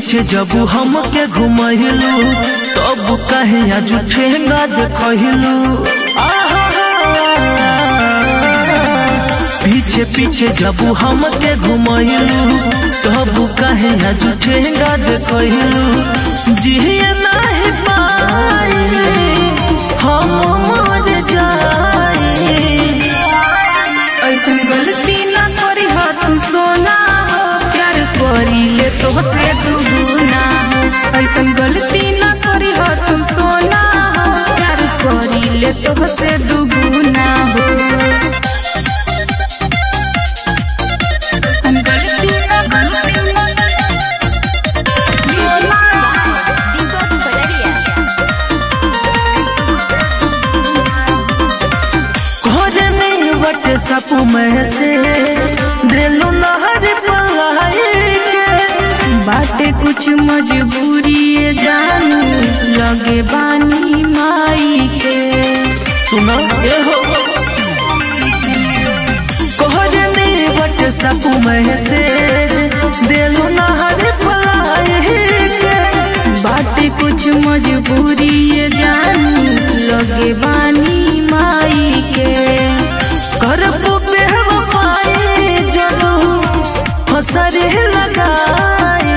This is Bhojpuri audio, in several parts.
पीछे जब हमके घुमहिलू तब कहे आज ठेंगा देखहिलू पीछे पीछे जब हमके घुमहिलू तब कहे आज ठेंगा देखहिलू जिए नहीं पाई हम मर जाई ऐसन गलती ना करी हो तू सोना हो प्यार करी ले तो से तू गुना हो ऐसन गलती ना करी हो तू सोना हो प्यार करी ले तो से तू गुना हो ऐसन गलती ना गलती ना दीपक पटरिया घरे में बटे सपू में से दिलू नहर पलाई के बाटे कुछ मजबूरी ये जानू लगे बानी माई के सुना ए हो घरे में बटे सपू में से दिलू नहर पलाई के बाटे कुछ मजबूरी ये जानू लगे बानी माई के करबू बेवफाई जरूर फसरे लगाई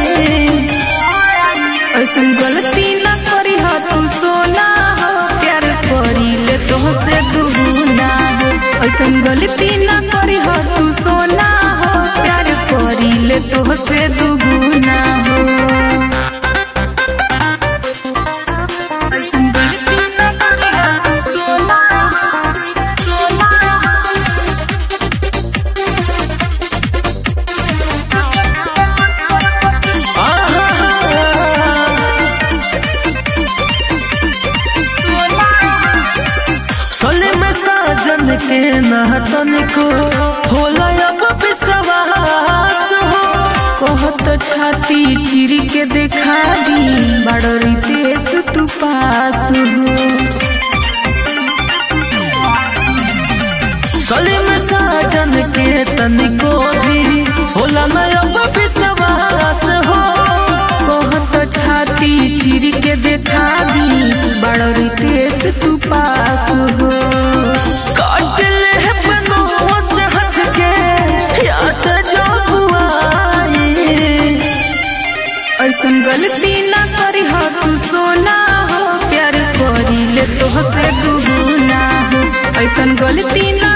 ऐसन गलती ना करी हो तू सोना हो प्यार करी ले तो से दुगुना हो ऐसन गलती ना करी हो तू सोना हो प्यार करी ले तो से दुगुना हो ऐसन गलती ना करी हो तू सोना सोना सोले में साजन के नहतन को होला अब विश्वास हो कहत छाती चिर के देखा दी बड़री देश तू पास हो सोले में साजन के तनिको भी होला न अब विश्वास हो कहत छाती चिर के देखा दी बड़री देश तू पास हो काट ले बनों से हट के याद जब आई ऐसन गलती ना करी हो तू सोना हो प्यार करी ले तो से दुगुना हो ऐसन गलती ना